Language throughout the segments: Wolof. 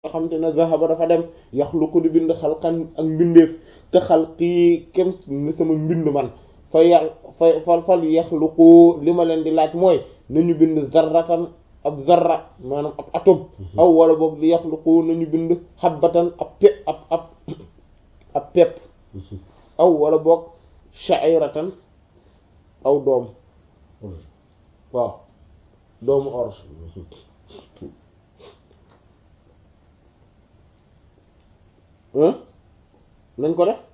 nga xamante ne zahaba dafa dem yaxluqu di bind xalqan ak mbindeef te xalqi kem sama mbind man fa yàl fa fal fal yaxluqu li ma leen di laaj mooy nañu bind zarratan ab zarra maanaam ab atome aw wala boog li yaxluqu nañu bind xabbatan ab pe ab ab ab pepp aw wala boog sha'iratan aw doom waaw doomu orge nañ ko def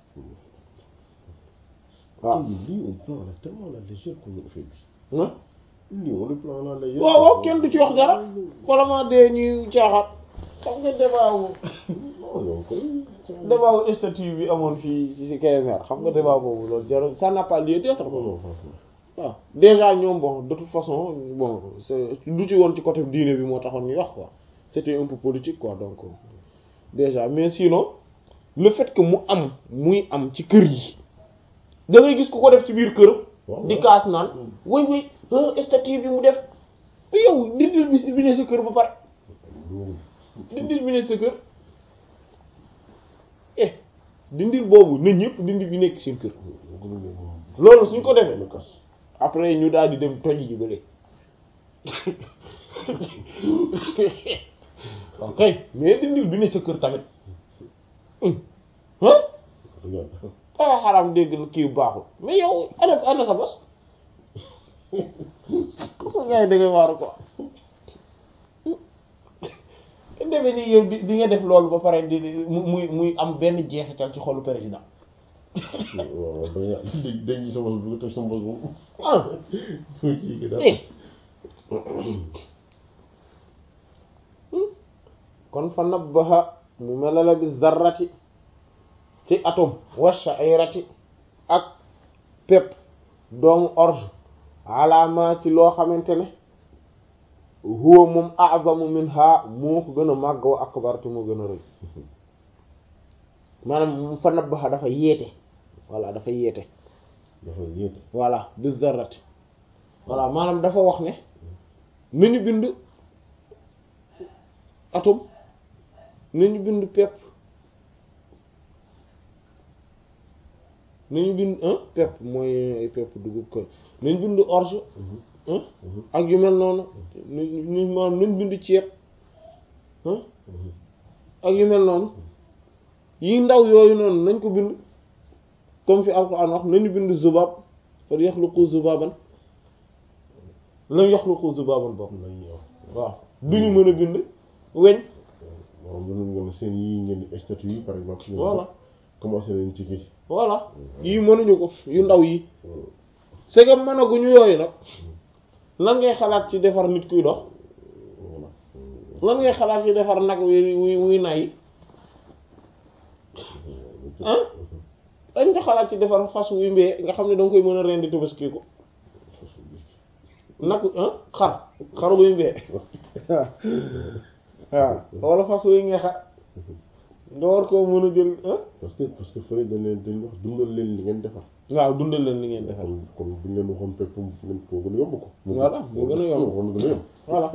waaw lii on prend la tellement la légère qu'on fait bi ah lii on le prend la légère waaw waaw kenn du ci wax dara wala ma dee ñuy caaxaat xam nga débat wu non non koy débat wu statut bi amoon fii ci ci KMR xam nga débat boobu loolu jarul ça n'a pas lieu d'être non non franchement waaw déjà ñoom bon de toute façon bon c'est du ci woon ci côté diine bi moo taxoon ñuy wax quoi c'était un peu politique quoi donc déjà mais sinon le fait que mu am muy am ci kër yi da ngay gis ku ko def ci biir kër waaw di kaas naan way way statut bi mu def yow dindil bi bi ne sa kër ba pare dindil bi ne sa kër eh dindil boobu na ñëpp dindil bi nekk seen kër loolu suñ ko defee le kas après ñu daal di dem toj ji ba léegi ok mais dindil bi ne sa kër tamit ah regarde ah xaram dégg na kii baaxul mais yow ana ana sa bos sa gars yi da ngay waaru quoi defe ni yow di di nga def loolu ba pare di di- mu muy muy am benn jeexital ci xolu président waaw dañuy dañ dañuy sama bos bu teg sama bos moom ah foo ci gi daal eh kon fa nabbaha mu melala bi zarrati ci atome wa sha'irati ak pepp doomu orge alaama ci loo xamante ne huwa moom a'zamu minha moo ko gën a màgg wa akbar te moo gën a rëy maanaam fa nabbaha dafa yeete voilà dafa yeete dafa yéete voilà bi zarrati voilà maanaam dafa wax ne nañu bind atome nañu bind pepp nañu bind un pepp mooy ay pepp dugub ko nañu bind orge hein ak yu mel noonu ñu maanaam nañu bind ceeb hein ak yu mel noonu yi ndaw yooyu noonu nañ ko bind comme fi alquran wax nañu bind zubab fal yaxluqu zubaban lan yaxluqu zubaban bokk la ñuy wax waaw duñu mën a bind weñ waaw mënoon nga ne seen yii ngeen di statut yi par exemple voilà commencé nañ ci kii voilà yii mënuñu ko yu ndaw yi c'est que mënaguñu yooyu nag lan ngay xalaat ci defar nit kuy dox voilà lan ngay xalaat ci defar nag wi wuy wuy nay ah dañ nga xalaat ci defar fas wuy mbee nga xam ne danga koy mën a rendi tabaski ko nag ah xar xar wuy mbee waaw wala fas wuy nga xar nga war koo mën a jël ah parce que parce que fële dañ leen dañ wax dundal leen li ngeen defar waaw dundal leen li ngeen defar kon kon buñ leen waxoon pepp ngeen moo gën a yomb ko Voilà, moo gën a yomb. moo gën a yomb voilà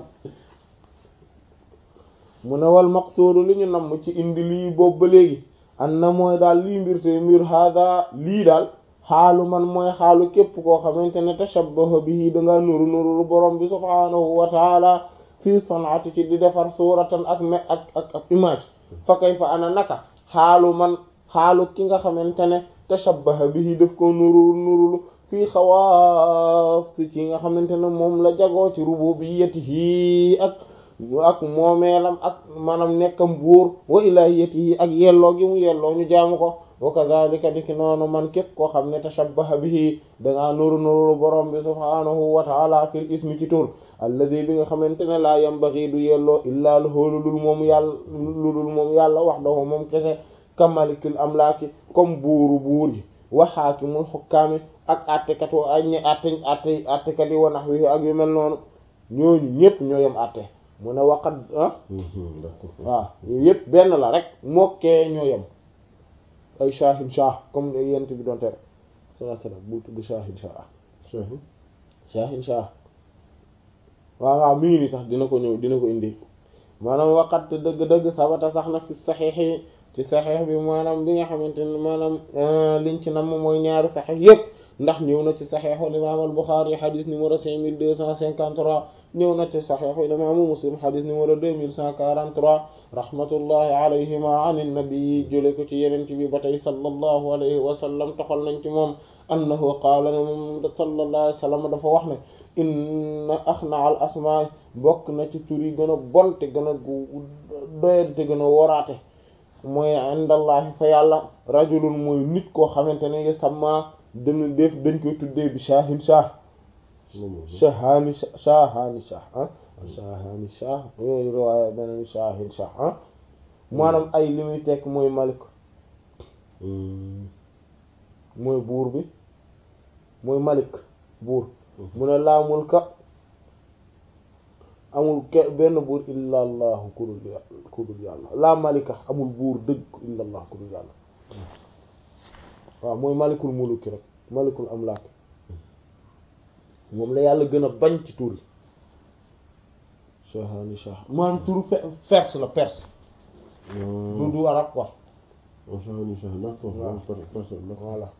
mu ne wal maqsuudu li ñu namm ci indi lii boobu ba léegi an na mooy daal lii mbir te mbir hada lii daal xaalu man mooy xaalu képp koo xamante ne tashabbaha bihi dangaa nuru nuru borom bi subhaanahu wa taala fii sanaati ci di defar suuratan ak me ak ak ak image fa kayfa ana naka xaalu man xaalu ki nga xamante ne tashabbaha bihi daf ko nuru nurulu fii xawaas ci nga xamante ne moom la jagoo ci rububiyyatihi ak ak moomeelam ak maanaam nekkam buur wa ilaahiyatihi ak yelloo gi mu yelloo ñu jaamu ko wa kadhalika niki noonu man képp koo xam ne tashabbaha bihi dangaa nuru nuru borom bi subhaanahu wa taala fil ismi ci tur alladi bi nga xamante ne laa yambaghi du yelloo illaa lahu lu dul moom yàlla lu dul moom yàlla wahdahu moom kese kamalikil amlaaki comme buuru buur yi wa haakimul hukkaami ak attekat wa ay ñi atte atte attekat yi wa nahwihi ak yu mel noonu ñooñu ñépp ñoo yem atte mu ne waqat ah d'accord waaw yooyu yépp benn la rek mokkee ñoo yem ay shahin shah comme ne yent bi doon tere sallallahu alayhi wasallam bu tudd shahin shah Cheikh shahin shah waaw waaw mi ngi nii sax dina ko ñëw dina ko indi maanaam waqat dëgg-dëgg sabata sax na fi saxiix yi ci saxiix bi maanaam bi nga xamante ne maanaam liñ ci namm mooy ñaari saxiix yépp ndax ñëw na ci saxiixul imaam al Buxaari xadis numéro cinq mille deux cent cinquante-trois ñëw na ci saxiixul imaamu Muslim xadis numéro deux mille cent quarante-trois rahmatullahi alayhima an nabi jële ko ci yeneen ci bi ba tey sallallahu alayhi wa sallam toxal nañ ci moom annahu qaala ne moom sallallahu alayhi wa sallam dafa wax ne inna axna al asmaa bokk na ci tur yi gën a bon te gën a doyal te gën a woraate mooy indallahi fa yàlla rajulun mooy nit koo xamante ne ngi sama dana def dañ koy tuddee bi shaahin shaah shahaani shahaani shaah ah shahaani shaah yooyu riwaaya beneen shaahin shaah ah maanaam ay li muy tekk mooy malik mooy buur bi mooy malik buur mu ne laa mulka amul ke benn buur illa allahu ku dul yàlla ku dul yàlla laa malika amul buur dëgg illa allah ku dul yàlla waaw mooy malikul muluki rek malikul amlaak moom la yàlla gën a bañ ci tur yi shahani shah maanaam turu perse la perse du du arab quoi voilà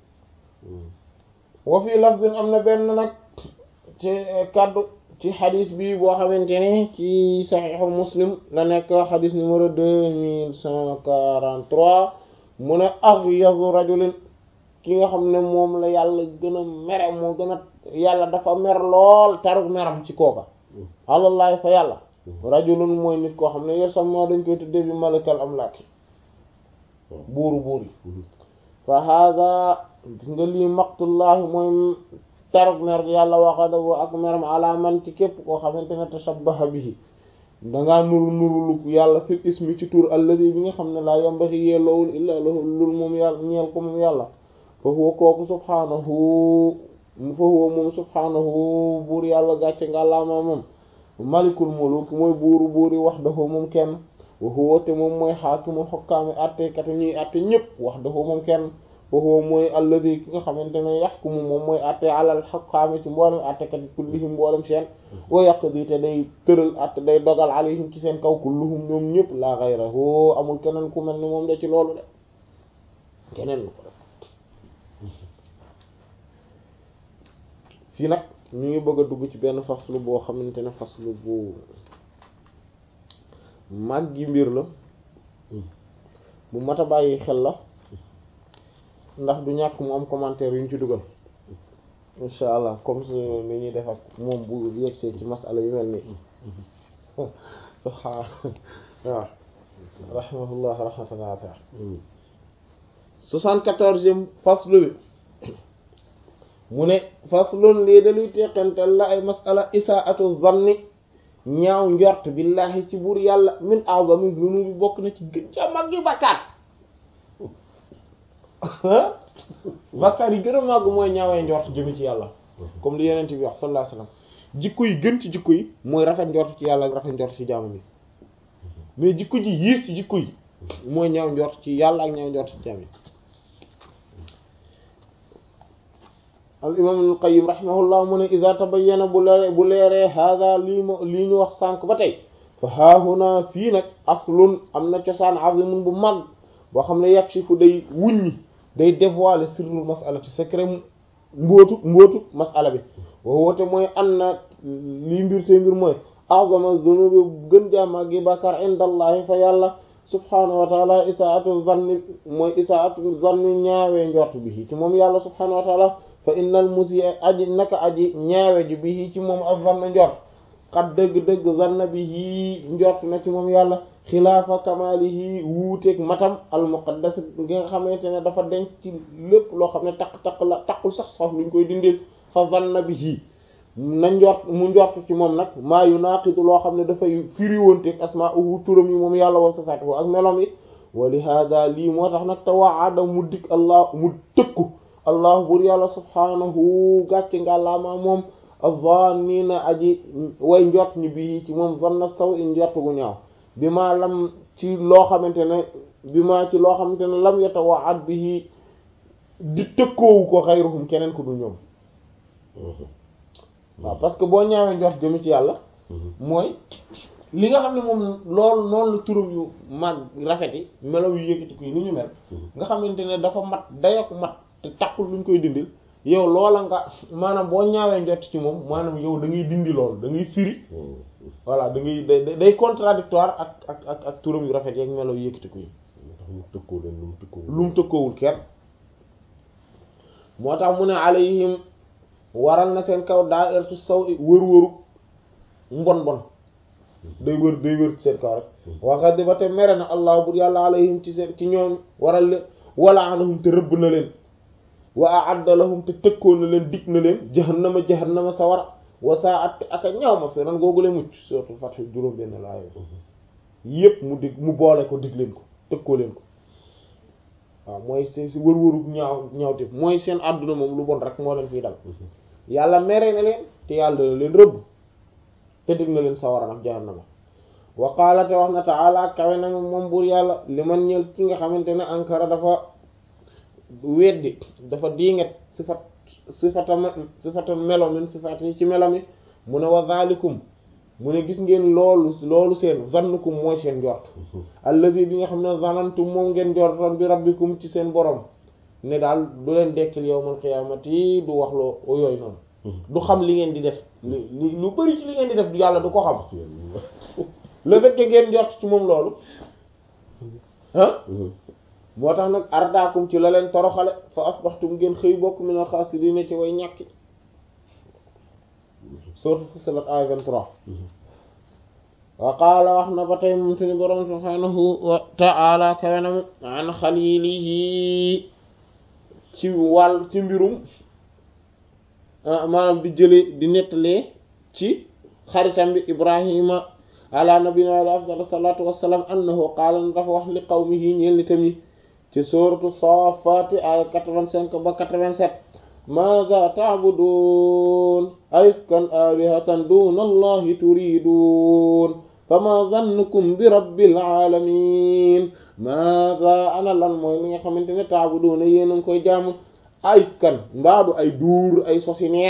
wa fii lafzin am na benn nag ci kaddu ci xadis bi boo xamante ne ci saxiixu muslim la nekk xadis numéro deux mille cent quarante-trois mu ne aghyadu rajulin ki nga xam ne moom la yàlla gën a mere moo gën a yàlla dafa mer lool taruk meram ci kooka alallahi fa yàlla rajulun mooy nit koo xam ne yor sam moo dañ koy tuddee bi malikal amlaaki buuru buur yi fa hada gis nga lii maqtullahi mooy taruk mer yàlla waxada wo ak meram ala man ci képp koo xamante ne tashabbaha bihi dangaa nuru nurulu yàlla fil ismi ci tur alladi bi nga xam ne laa yambaxi yeeloowul illaa lahu lul moom yàlla ñeel ko moom yàlla fa huwa kooku subhaanahu fa huwa moom subhaanahu buur yàlla gàcce nga laamaa moom malikul muluk mooy buuru buuri wahdahu moom kenn wa huwa te moom mooy xaakimul xokkaami àttekat ñuy àtte ñëpp wahdahu moom kenn wa huwa mooy alladi ki nga xamante ne yaxkumu moom mooy àtte alal xokkaami ci mboolem àttekat yi kullihim mboolem seen wa yaqdi te day tëral àtte day dogal alayhim ci seen kaw kulluhum ñoom ñëpp laa ghayrahu amul keneen ku mel ni moom de ci loolu de keneen lu ko def fii nag ñu ngi bëgg a dugg ci benn faslu boo xamante ne faslu bu màggi mbir la bu mat a bàyyi xel la ndax du ñàkk mu am commentaire yu ñu ci dugal insha allah comme su ni ñuy def ak moom bu yegsee ci masala yu mel nii subhaan waaw rahimahullah rahmatan wasi'a soixante-quatorzième faslu bi mu ne faslun lii daluy teqantal la ay masala isaatu zanni ñaaw njort billahi ci buur yàlla min a'zami zunubi bokk na ci gën ca mag gi bakkaat bakkaat yi gën a màgg mooy ñaawee njort jëmi ci yàlla comme li yeneen bi wax sallallahu alayhi wasallam jikko yi gën ci jikko yi mooy rafet njort ci yàlla ak rafet njort ci jaamu bi mais jikko ji yiis ci jikko yi mooy ñaaw njort ci yàlla ak ñaaw njort ci jaam yi al imam ibn qayyim rahimahullah mu ne iza tabayyana bu leere bu leeree hada lii ma lii ñu wax sànq ba tey fa haahuna fii nag aslun am na cosaan azimun bu mag boo xam ne yakshifu day wuññi day dévoiler sirrul masala ci secret mbootu mbootu masala bi woote mooy an na lii mbir te mbir mooy a'zama dhunubi gën jaama gi bàkkaar indallahi fa yàlla subhanahu wa taala isaatu zanni mooy isaatu zanni ñaawee njort bi ci moom yàlla subhanahu wa taala fa innal musi aji naka aji ñaawe ji bi ci moom ak zanna njort xat dëgg-dëgg zanna bi njort na ci moom yàlla xilaafa kamalihi wuuteeg matam al muqaddas gi nga xamante ne dafa denc ci lépp loo xam ne taq-taq la taqul sax sax luñ koy dindil fa zanna bihi na njort mu njort ci moom nag maa yu naaqidu loo xam ne dafay firiwonteeg asmaa'uhu turam yi moom yàlla wa sifaatuhu ak melom yi wa li hada lii moo tax nag te waada mu dik allah mu tëkku allah bur yàlla subhaanahu gàcce nga laamaa moom az-zannina aji way njort ñi bii ci moom zanna saw i njort gu ñaaw bi maa lam ci loo xamante ne bi maa ci loo xamante ne lam yatawaad bihi di tëkkoowu ko xayruhum keneen ku dul ñoom waaw parce que boo ñaawee njort jëmi ci yàlla mooy li nga xam ne moom loolu noonu la turam yu mag rafet yi melaw yu yëkkati ko yi ni ñu mel nga xamante ne dafa mat dayok mat te takkul luñ koy dindil yow loola nga maanaam boo ñaawee njott ci moom maanaam yow da ngay dindi loolu da ngay firi voilà da ngay day day contradictoire ak ak ak ak turam yu rafet yeeg melaw yu yëkkati ko yi tax mu tëkkoo leen lu mu tëkkoo lu mu tëkkoowul kenn moo tax mu ne alayhim waral na seen kaw daa ertu saw wër-wëru mbon mbon day wër day wër ci seen kaw rek waxat di ba te mere na allah bur yàlla alayhim ci seen ci ñoom waral leen wala anahum te rëbb na leen wa a'adda lahum te tëkkoo na leen dig na leen jahannama jahannama sawara wa sa'at ak a ñaaw ma seenan googule mucc surtout Fath juróom benn laa yépp mu dig mu boole ko dig leen ko tëkkoo leen ko waaw mooy si si wër-wëru ñaaw ñaawte mooy seen àdduna moom lu bon rek moo leen fiy dal yàlla mere na leen te yàlla dana leen rëbb te dig na leen sawara nag jahannama wa qaala te wax na ta'ala kawe na moom buur yàlla li man ñel ki nga xamante ne ankara dafa weddi dafa diinget sifat sifatama sifata melo min sifat yi ci melo mi mu ne wa zalikum mu ne gis ngeen loolu loolu seen zannukum mooy seen njort allazi bi nga xam ne zanantum moom ngeen njortoon bi rabbikum ci seen borom ne daal du leen dekkil yawmal qiyaamati du wax loo yooyu noonu du xam li ngeen di def li lu bari ci li ngeen di def yàlla du ko xam le fait que ngeen njort ci moom loolu ah moo tax nag ardaakum ci la leen toroxale fa asbaxtum ngeen xëy bokk min al xaasiriina ci way ñàkki sourate Fussilat ay 23 wa qaala wax na ba tey moom suñu boroom subhaanahu wa ta'ala kawenam an xalilihi ci wàll ci mbirum maanaam di jële di nettalee ci xaritam bi ibrahima ala nabiyina wa afdal salatu wassalam annahu qaala na dafa wax li qawmihi ñeel nitam yi ci sourate Saaffaati ay 85 ba 87 maaza ta'buduun aifkan alihatan duna allahi turidun fama zannukum bi rabbil alamin maaza ana lan mooy li nga xamante ne ta'buduuna yéen a ngi koy jaamu aifkan mbaadu ay duur ay sosi neen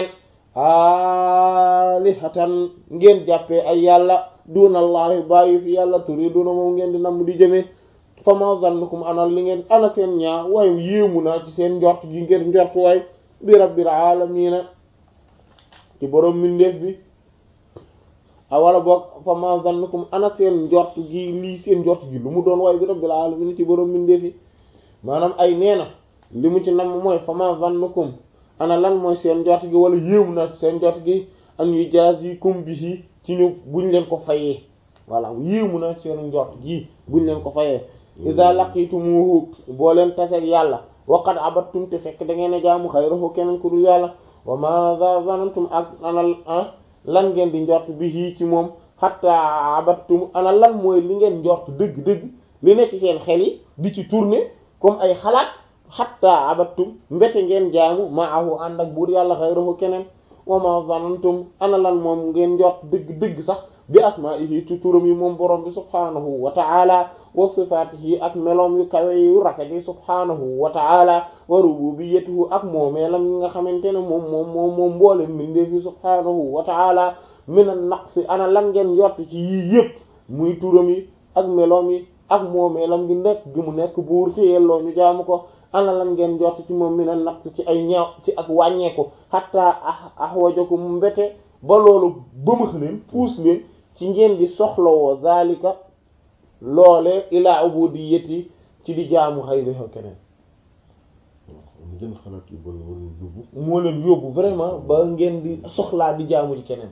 alihatan ngeen jàppee ay yàlla duna allahi bàyyi fi yàlla turiduna moom ngeen di namm di jëmee fama zannukum ana li ngeen ana seen ñaa waaye yéemu naa ci seen njort gi ngeen njort waay bi rabbil alamina ci boroom mindeef bi a wala boog fa ma zannukum ana seen njort gi lii seen njort gi lu mu doon waaye bi rabbil alamina ci boroom mindeef yi maanaam ay nee na li mu ci nam mooy fa ma zannukum ana lan mooy seen njort gi wala yéemu naa ci seen njort gi an yujazikum bihi ci ñu buñ leen ko fayee voilà yéemu naa ci seen njort gi buñ leen ko fayee iza laqitumuhu boo leen taseeg yàlla waqad abattum te fekk da ngeen a jaamu xayrahu keneen ku dul yàlla wa ma za zanantum ak ana lan ngeen di njort bi hii ci moom hatta abattum ana lan mooy li ngeen njort dëgg-dëgg li ne ci seen xel yi di ci tourner comme ay xalaat hatta abattum mbete ngeen jaamu maahu ànd ak buur yàlla xayrahu keneen wa ma zanantum ana lan moom ngeen njort dëgg-dëgg sax bi asma'ihi ci turam yi moom borom bi subhanahu wa ta'ala wa sifatihi ak meloom yu kawe yu rafet yi subhanahu wa ta'ala wa rububiyyatihi ak moomeelam yi nga xamante ne moom moom moom moom mboolem mbindeef yi subhanahu wa ta'ala min an-naqsi ana lan ngeen yott ci yii yëpp muy turam yi ak meloom yi ak moomeelam gi nekk gi mu nekk buur ci yelloo ñu jaamu ko ana lan ngeen jott ci moom min an-naqsi ci ay ñaaw ci ak wàññeeku hatta ahwajakum mbete ba loolu bëmax leen puus leen ci ngeen di soxlawoo zalika loole ila ubudiyyati ci di jaamu xayriha keneen ngeen xalaat yu bon moo leen yóbbu moo leen yóbbu vraiment ba ngeen di soxlaa di jaamu ci keneen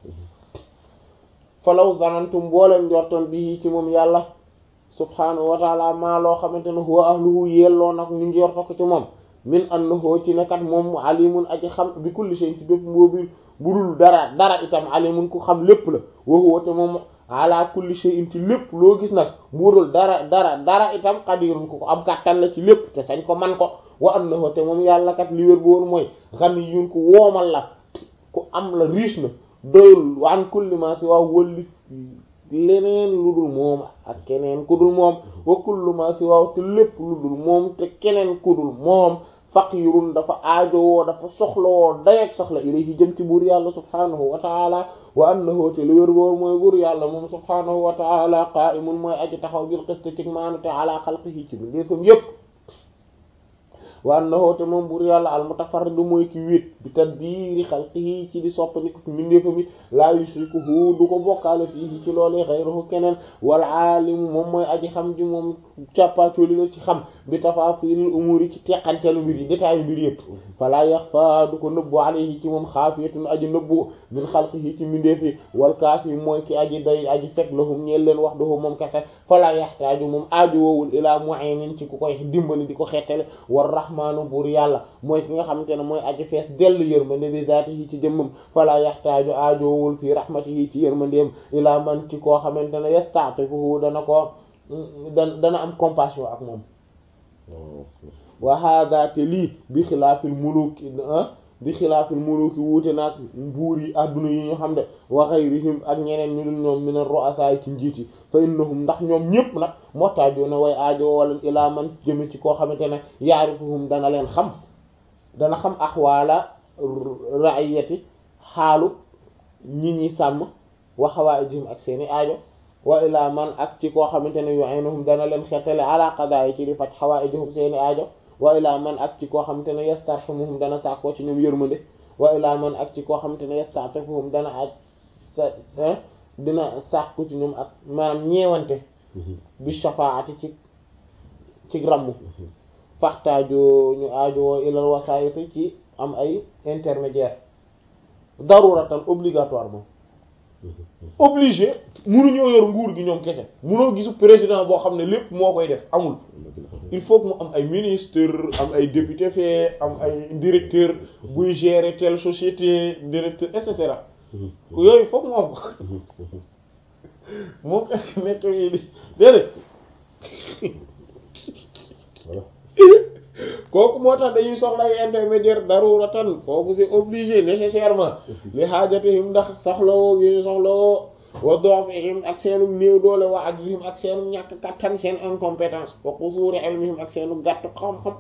falaw zanantum boo leen njortoon bi ci moom yàlla subhanahu wa taala maa loo xamante ne huwa ahluhu yelloo nag ñu njorto ko ci moom min annahu ci nekkat moom alimun aji xam bi kulli shay ci bépp mboobi budul dara dara itam alimun ku xam lépp la wa huwa te moom ala kulli shay'in ci lépp loo gis nag budul dara dara dara itam qadirun ku ko am kàttan la ci lépp te sañ ko man ko wa annahu te moom yàlla kat li wér bu woon mooy ghaniyun ku woomal la ku am la riche na doyul wa an kulli ma si waaw wëlli leneen lu dul moom ak keneen ku dul moom wa kullu ma si waaw te lépp lu dul moom te keneen ku dul moom faqirun dafa aajowoo dafa soxlawoo dayeeg soxla ilayhi jëm ci buur yàlla subhaanahu wa taala wa annahu te lu wér boor mooy buur yàlla moom subhaanahu wa taala qaa'imun mooy aji taxaw bil qist ci maanu te ala xalqihi ci bindeefam yépp wa annahu te moom buur yàlla al mutafarridu mooy ki wéet bi tadbiiri xalqihi ci di soppandiku ci mbindeefam yi laa yushrikuhu du ko bokkaale fii ci loolee xayruhu keneen wal aalimu moom mooy aji xam ji moom càppaacoli la ci xam bi tafaasiilil umuuri ci teqantelu mbir yi détail mbir yëpp falaa yaxfa du ko nëbbu alayhi ci moom xaafiyatun aji nëbbu min xalqihi ci mbindeefi wal kaafi mooy ki aji doy aji fekk lahum ñeel leen wax dohu moom kese falaa yaxtaaju moom aaju woowul ilaa mu'inin ci ku koy dimbali di ko xettale war rahmaanu buur yàlla mooy ki nga xamante ne mooy aji fees dell yërmande bi zaatihi ci jëmmam falaa yaxtaaju aajoowul fi rahmatihi ci yërmandeem ilaa man ci koo xamante ne yasta'tifuhu dana ko dana dana am compassion ak moom wa hada te lii bi xilaafil muluki bi xilaafil muluki wuute naag buur yi adduna yi ñu xam de wa ghayrihim ak ñeneen ñu dul ñoom min ar-ru'asa ci njiit yi fa innahum ndax ñoom ñëpp nag mottaajoo na way aajo wala ilaa man jëme ci koo xamante ne yaarifuhum dana leen xam dana xam axwaala ra'iyati xaalu ñi ñi sàmm wa hawaa'ijihim ak seeni aajo wa ilaa man ak ci koo xamante ne yu'inuhum dana leen xettale ala qada'i ci di faj hawaa'ijihum seeni aajo wa ilaa man ak ci koo xamante ne yastarhimuhum dana sàkkoo ci ñoom yërmande wa ilaa man ak ci koo xamante ne yasta'tifuhum dana aj sa dina sàkku ci ñoom ak maanaam ñeewante bi shafaati ci ci ramm faxtaajoo ñu aajowoo ilal wasaayiti ci am ay intermédiaire daruratan obligatoirement obligé munuñoo yor nguur gi ñoom kese munoo gisu président boo xam ne lépp moo koy def amul il faut que mu am ay ministre am ay député fee am ay directeur buy gérer telle société directeur et cetera yooyu foog mu am ko moom kese nekk yi di déedéet kooku moo tax dañuy soxla ay intermédiaire daruratan kooku c'est obligé nécessairement li xaajatihim ndax soxlawoo gi ñu soxlawoo wa dofihim ak seenu néew doole wa ajzihim ak seenu ñàkk kattan seen incompétence wa qusuuri ilmihim ak seenu gàtt xam-xam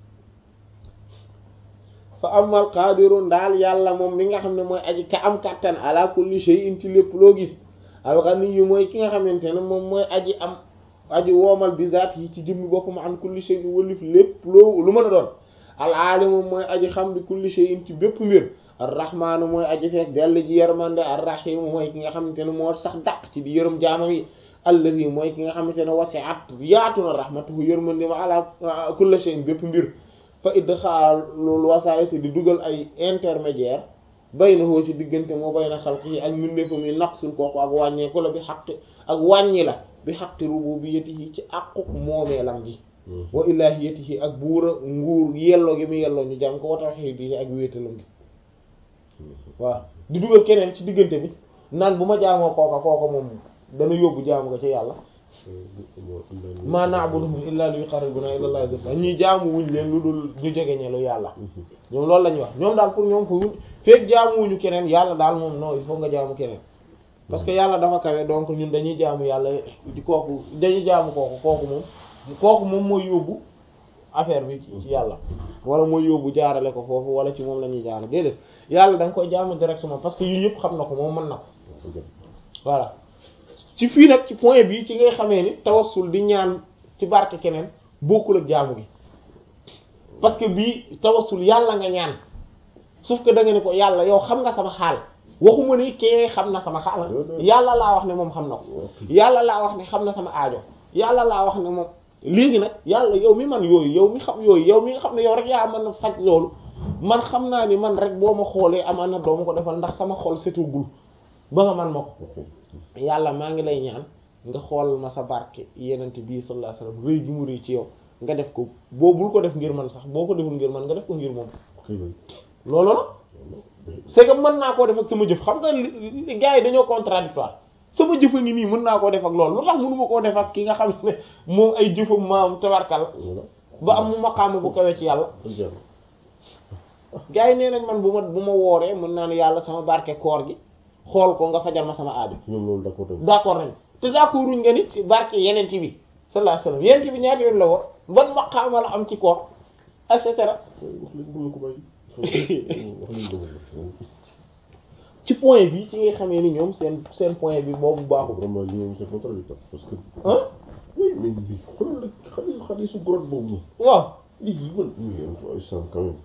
fa amal qadirun daal yàlla moom mi nga xam ne mooy aji ka am kattan ala kulli shay'in ci lépp loo gis al-ghani yu mooy ki nga xamante ne moom mooy aji am aji woomal bi zaat yi ci jëmmi boppam an kulli shay'in wëlif lépp loo lu mën a doon al-alimu mooy aji xam bi kulli shay'in ci bépp mbir ar-rahmaanu mooy aji fees dell ji yërmande ar-rahiim mooy ki nga xamante ne moo sax dàq ci di yërëm jaamam yi allazi mooy ki nga xamante ne wasi'at yaatu na rahmatuhu yërmande ma ala kulli shay'in bépp mbir fa idxaalul wasaa'iti di dugal ay intermédiaire baynahu ci diggante moo bayna xalqihi ak mbindeefam yi naqsul kooku ak wàññeeku la bi xaqi ak wàññi la bi xaqi rububiyyatihi ci àquk moomeelam gi wa ilaahiyatihi ak buura nguur yelloo gi mu yelloo ñu jàm ko wa tawhiidihi ak wéetalam gi waaw di dugal keneen ci diggante bi naan bu ma jaamoo kooka kooka moom dana yóbbu jaamu nga ci yàlla ma na'buduhum illa li yuqarribuna ila allahi zulfa ñuy jaamu wuñ leen lu dul ñu jege ñelu yàlla ñoom loolu la ñuy wax ñoom daal pour ñoom fu feek jaamu wuñu keneen yàlla daal moom non il faut nga jaamu keneen parce que yàlla dafa kawe donc ñun dañuy jaamu yàlla di kooku dañuy jaamu kooku kooku moom kooku moom mooy yóbbu affaire bi ci yàlla wala mooy yóbbu jaarale ko foofu wala ci moom la ñuy jaarale déedéet yàlla da nga koy jaamu directement parce que yii yëpp xam na ko moom mën na ko voilà ci fii nag ci point bi ci ngay xamee ni tawassul di ñaan ci barke keneen bokkul ak jaamu gi parce que bii tawassul yàlla nga ñaan sauf que da nga ne ko yàlla yow xam nga sama xaal waxuma ni kee xam na sama xaal yàlla laa wax ne moom xam na ko yàlla laa wax ne xam na sama aajo yàlla laa wax ne moom léegi nag yàlla yow mi man yooyu yow mi xam yooyu yow mi nga xam ne yow rek yaa mën a faj loolu man xam naa ni man rek boo ma xoolee amaan na doo ma ko defal ndax sama xol setugul ba nga man ma ko yàlla maa ngi lay ñaan nga xool ma sa barke yenente bii sallallahu alayhi wasallam rëy gi mu rëy ci yow nga def ko boo bul ko def ngir man sax boo ko deful ngir man nga def ko ngir moom loolu la c'est que mën naa koo def ak sama jëf xam nga gars yi dañoo contradictoire sama jëfa ngi nii mën naa koo def ak loolu lu tax mënuma koo def ak ki nga xam ne moom ay jëfam maam tabarkal ba am mu maqaama bu kawee ci yàlla gars yi nee nañ man bu ma bu ma wooree mën naa ne yàlla sama barke koor gi xool ko nga fajal ma sama aajo ñoom loolu d'accord d'accord nañ te d'accord ruñ nga nit barke yeneen bi sallallahu alayhi wasallam yeneen bi ñaata yoon la woor ban maqaama la am ci koor et cetera wax leen bu ko bàyyi wax leen dëgg ci point bi ci ngay xamee ni ñoom seen seen point bi boobu baaxul vraiment li moom c'est contradictoire parce que ah oui mais bi xoolal rek xale xale su grotte boobu noonu waaw lii man oui en tout cas ça quand même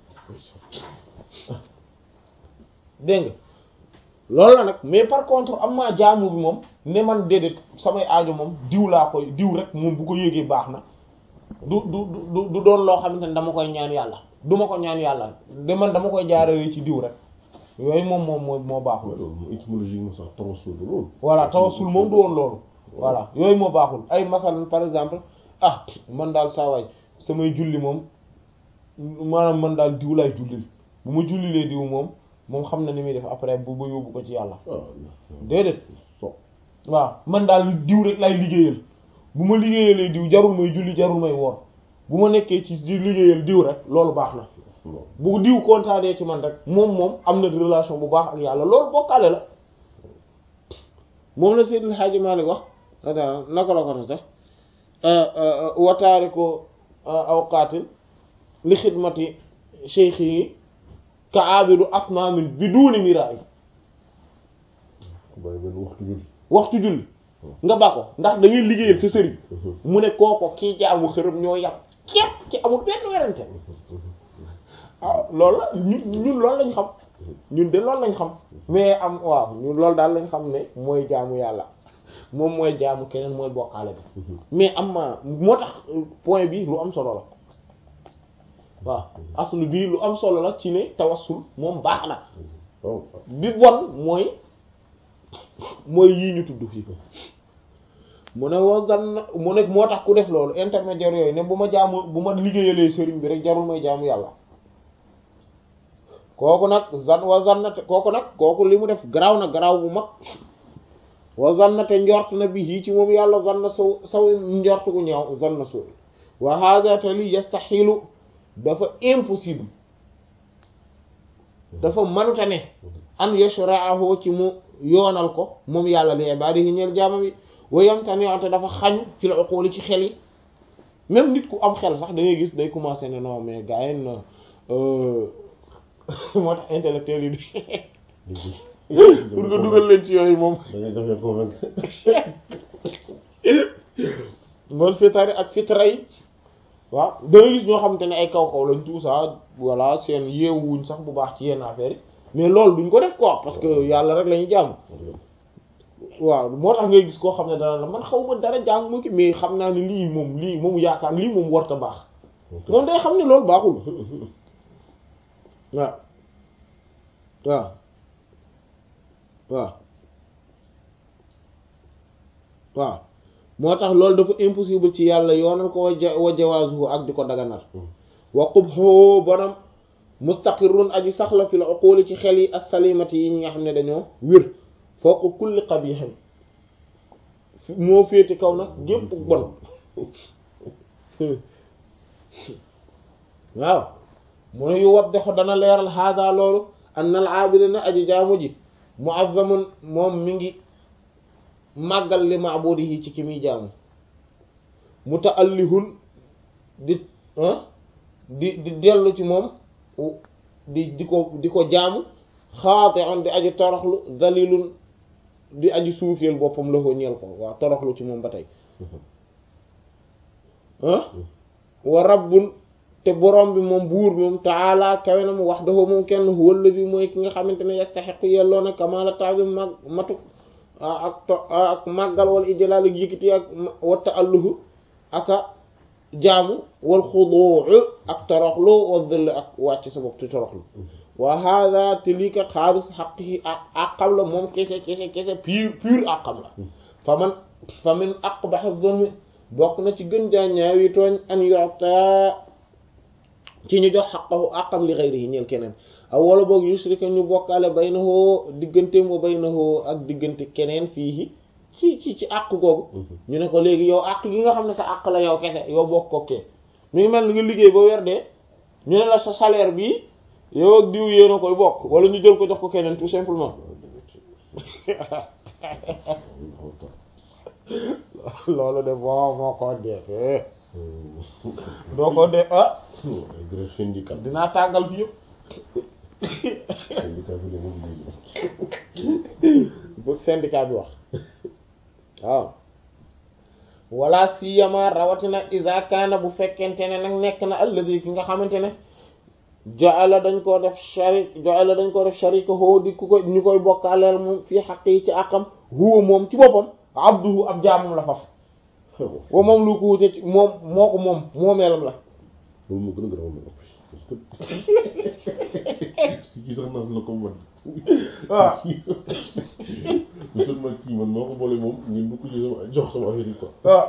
dégg nga loolu la nag mais par contre am naa jaamu bi moom ne man déedéet samay aajo moom diw laa koy diw rek moom bu ko yéegee baax na du du du du doon loo xamante ne dama koy ñaan yàlla du ma ko ñaan yàlla de man dama koy jaarale ci diw rek yooyu moom moom moo moo baaxul loolu moom étymologiquement sax tawassul du loolu voilà tawassul moom du woon loolu voilà yooyu moo baaxul ay masalan par exemple ah man daal saa waay samay julli moom maanaam man daal diw laay jullil bu ma jullilee diw moom moom xam na ni muy def après bu ba yóbbu ko ci yàlla ah déedéet so waaw man daal diw rek lay liggéeyal bu ma liggéeyalee diw jarul may julli jarul may woor bu ma nekkee ci di liggéeyal diw rek loolu baax na non bu diw kontaanee ci man rek moom moom am na relation bu baax ak yàlla loolu bokkaale la moom la Seydil Hadji Malick wax ata naka la ko na sax wataari ko awqaatin li xidmati cheikh yi ka aabidu asnaamin bi duuni miraay bàyyi benn waxtu julli waxtu julli nga ba ko ndax da ngay liggéeyal sa sëriñ mu ne kooko kii jaamu xërëm ñoo yàpp képp ci amul benn werante ah loolu la ñun ñun loolu lañ xam ñun de loolu lañ xam mais am waaw ñun loolu daal lañ xam ne mooy jaamu yàlla moom mooy jaamu keneen mooy bokkaale bi mais am ma moo tax point bi lu am solo la waaw aslu bii lu am solo la ci ne tawassul moom baax na waaw bi bon mooy mooy yii ñu tudd fii mu ne wa zan mu ne moo tax ku def loolu intermédiaire yooyu ne bu ma jaamu bu ma liggéeyalee sëriñ bi rek jarul may jaamu yàlla kooku nag zan wa zannate kooku nag kooku li mu def garaaw na garaaw bu mag wa zannate njort na bi yii ci moom yàlla zanna saw saw njort gu ñaaw zanna saw wa hada te li yastaxilu dafa impossible dafa manuta ne an yashra'ahu ci mu yoonal ko moom yàlla li ibadihi ñeel jaamam yi wa yamtani te dafa xañ fi la uquli ci xel yi même nit ku am xel sax da ngay gis day commencer ne non mais gars yi na moo tax intellectuel yi pour nga dugal leen ci yooyu moom da ngay jafe convaincre mool fitari ak fitra yi waaw da ngay gis ñoo xamante ne ay kaw kaw lañ tout ça voilà seen yeewuñ sax bu baax ci yenn affaire yi mais loolu duñ ko def quoi parce que yàlla rek la ñuy jàmm waaw moo tax ngay gis koo xam ne dana la man xaw ma dara jàng ma ki mais xam naa ne lii moom lii moom yaakaar lii moom warta baax moom day xam ne loolu baaxul waaw waaw waaw waaw moo tax loolu dafa impossible ci yàlla yoonal ko wa wa jawaazuhu ak di ko daganal wa qubhu bonam mustaqirrun aji saxla fi la uquli ci xel yi as-salimati yi ñi nga xam ne dañoo wér fawqa kulli qabihin moo féete kaw nag gépp bon waaw mu ne yu waddaxu dana leeral hada loolu anna al aabida na aji jaamu ji muazzamun moom mi ngi màggal li maabudihi ci ki muy jaamu mutaallihun di di di dellu ci moom di di ko di ko jaamu xaati'un di aji toroxlu dalilun di aji suufeel boppam la ko ñeel ko waaw toroxlu ci moom ba tey ah wa rabbun te borom bi moom buur moom taala kawe na mu wahdahu moom kenn huwa alladhi mooy ki nga xamante ne yastahiqu yelloo na kamala ta'zim mag matu ak to ak màggal wala ijlaal ak yëkkati ak wa ta'alluhu aka jaamu wal xuduu ak toroxlu wa dhill ak wàcc sa bopp te toroxlu wa hada te lii kat xaalis xaqihi ak àqam la moom kese kese kese pur pur àqam la fa man fa min aqbahi zulmi bokk na ci gën jaa ñaawi tooñ an yota ci ñu jox xaqahu àqam li ghayrihi ñeel keneen aw wala boog yusrika ñu bokkaale baynahu digganteem wa baynahu ak diggante keneen fii ci ci ci àq googu ñu ne ko léegi yow àq gi nga xam ne sa àq la yow kese yow bokk kokkee mi ngi mel ni nga liggéey ba weer dee ñu ne la sa salaire bii yow ak diw yéen a koy bokk wala ñu jël ko jox ko keneen tout simplement loolu de boo moo ko defee doo ko de ah ay greffe syndical dinaa tàggal fi yëpp syndicat bi de mobilisé bu syndicat bi wax waaw wala siyama rawatina iza kaana bu fekkente ne nag nekk na alladi ki nga xamante ne jaala dañ koo def sharik jaala dañ koo def sharika hoo di ku ko ñu koy bokkaaleel moom fii xaq yi ci àqam huwa moom ci boppam abduhu ab jaamam la faf wa moom lu ko wute ci moom moo ko moom moomeelam la loolu moo gën a garaaw mais parce que parce que kii sax nas la ko man waaw lu seulement kii man moo ko boole moom ngeen bu ko jël sama jox sama affaire yi quoi waaw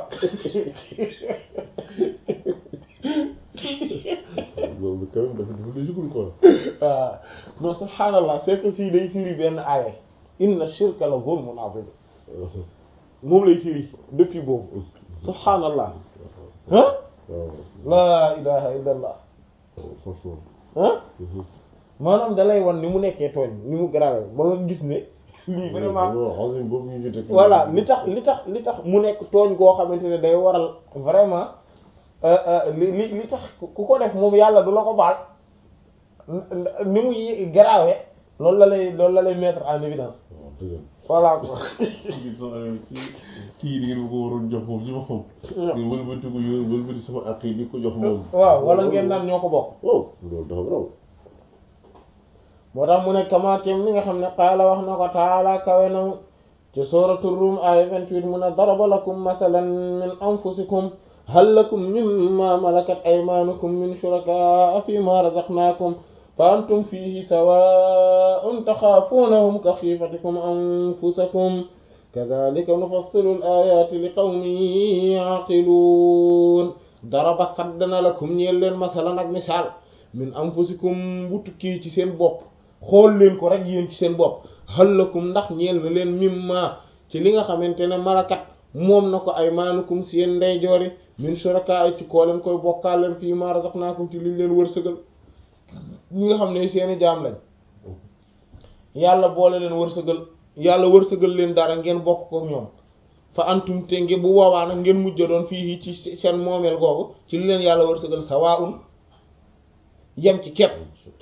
loolu quand même dafa dafa logique quoi waaw non subhaanallah c'est que fii day firi benn aaya inna shirka la zulmun azim moom lay firi depuis boobu subhaanallah ah waaw laa ilaha illa allah franchement ah maanaam dalay wan ni mu nekkee tooñ ni mu grave ba nga gis ne lii vraiment waaw azim boobu ñu jotee voilà li tax li tax li tax mu nekk tooñ goo xamante ne day waral vraiment li li li tax ku ko def moom yàlla du la ko baal ni mu grave loolu la lay loolu la lay mettre en évidence waaw dëgg voilà quoi kii sama kii kii di ngeen ma ko waroon jox foofu ci boppam ngeen wëlbati ko yor wëlbati sama àq yi di ko jox moom waaw wala ngeen naan ñoo ko bokk waaw loolu dafa raw moo tax mu ne kamaakem li nga xam ne qaala wax na ko taala kawe na ci sooratu Rum aaya 28 mu ne daraba lakum mathalan min anfusikum hal lakum mimma malakat aymaanukum min shurakaa fi ma razaqnaakum fa antum fiihi sawaa'un taxaafuunahum ka xiifatikum anfusakum kadhalika nufassilu al-aayaati li qawmin ya'qiluun daraba saddana lakum ñeel leen masalan ak misaal min anfusikum bu tukkee ci seen bopp xool leen ko rek yéen ci seen bopp hal lakum ndax ñeel na leen mimma ci li nga xamante ne malakat moom na ko aymaanukum seen ndeyjoori min shuraka ci koo leen koy bokkaal leen fii ma razaqnaakum ci liñ leen wërsëgal ñi nga xam ne seeni jaam lañ yàlla boole leen wërsëgal yàlla wërsëgal leen dara ngeen bokk ko ñoom fa antum te nge bu boobaa nag ngeen mujj doon fii ci seen moomeel googu ci li leen yàlla wërsëgal sawaa'un yem ci kepp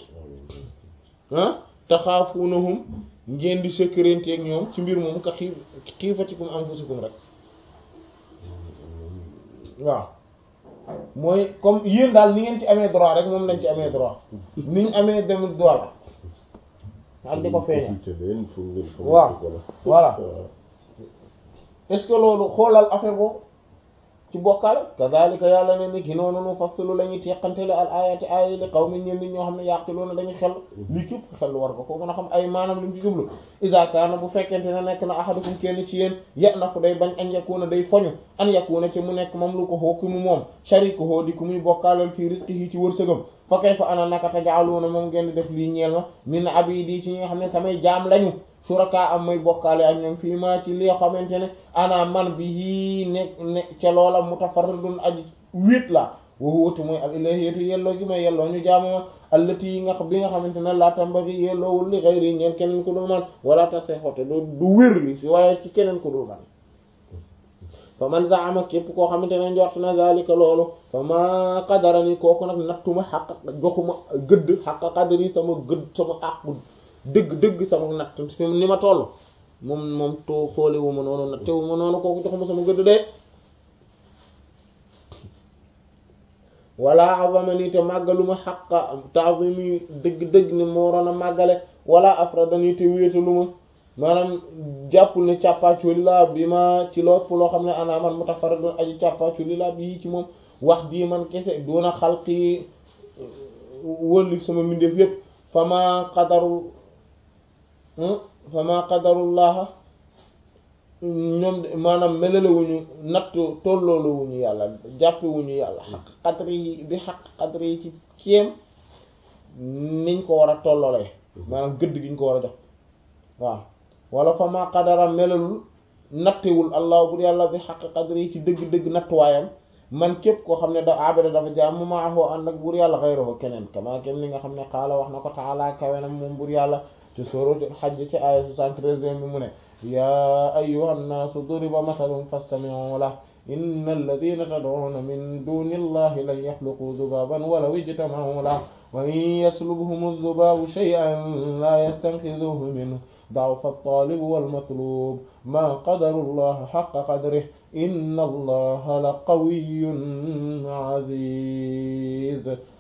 ah taxaafunahum ngeen di sekkarenteeg ñoom ci mbir moom ka xiif xiifatikum anfusikum rek waaw mooy comme yéen daal ni ngeen ci amee droit rek moom lañ ci amee droit ni ñu amee dem droit la ak di ko feeñal consulté leen pour ngeen xam waaw ko la voilà waaw est-ce que loolu xoolal affaire boobu ci bokkale kadhalika yàlla ne ni ki noonu nu fassilu la ñuy teqantele al ayati ayi li qawmin ñeen nit ñoo xam ne yaqiluuna dañuy xel li képp xel war nga ko mën a xam ay maanaam li mu ci jublu iza kaana bu fekkente ne nekk na ahadukum kenn ci yéen ya na fu day bañ an yakuna day foñu an yakuna ci mu nekk moom lu ko xoo ki mu moom sharikuhu di ku muy bokkaalal fii rizqihi ci wërsëgam fa kayfa ana naka tajaaluuna moom ngeen di def lii ñeel ma min abidi ci ñi nga xam ne samay jaam lañu suraka am may bokkaale ak ñoom fii maa ci li xamante ne ana man bi yii ne ne ca loola mutafarridun aji wéet la waxuwatu mooy al ilahiyatu yelloo gi may yelloo ñu jaamuma allati yi nga bi nga xamante ne laa tambagi yelloowul li xayri ñeen keneen ku dul man wala tase xote du du wér li si waaye ci keneen ku dul man fa man zaama képp koo xamante ne njort na zalika loolu fa ma qadarani kooku nag nattuma xaq joxuma gëdd xaq qadari sama gëdd sama àqu dëgg dëgg sama natt ni ma toll moom moom too xoolewu ma noonu nattewu ma noonu kooku joxuma sama gëdd de wala azamani te màggaluma xaqa ta'zimi dëgg dëgg ni moo waroon a màggale wala afradani te wéetalu ma maanaam jàppul ne càppaaculi laa bi ma ci lopp loo xam ne ana man mutafarridun aji càppaaculi laa bi ci moom wax bii man kese doona xalqi wëlli sama mbindeef yépp fama qadaru fama qadarullaha ñoom maanaam melalewuñu natt tolloolowuñu yàlla jàppewuñu yàlla xaq qadri yi bi xaq qadri yi ci kéem niñ ko war a tolloolee maanaam gëdd gi ñu ko war a jox waaw wala fama qadara melalul nattewul allah bu yàlla bi xaq qadri yi ci dëgg-dëgg nattuwaayam man képp koo xam ne da abada dafa jaam mu maaxoo ànd ak buur yàlla xayrahu keneen kama kem li nga xam ne xaala wax na ko taala kawenam moom buur yàlla ci suratul hajj ci aaya 73 bi mu ne yaa ayyuhan naasu duriba masalun fastami'u lahu inna alladina tad'una min duni allahi lan yaxluqu dubaban walaw ijtama'u lahu wa in yaslubhum adh-dhubabu shay'an la yastanqidhuhu minhu da'fa at-talib wal-matlub ma qadaru allaha haqqa qadrihi inna allaha la qawiyyun aziz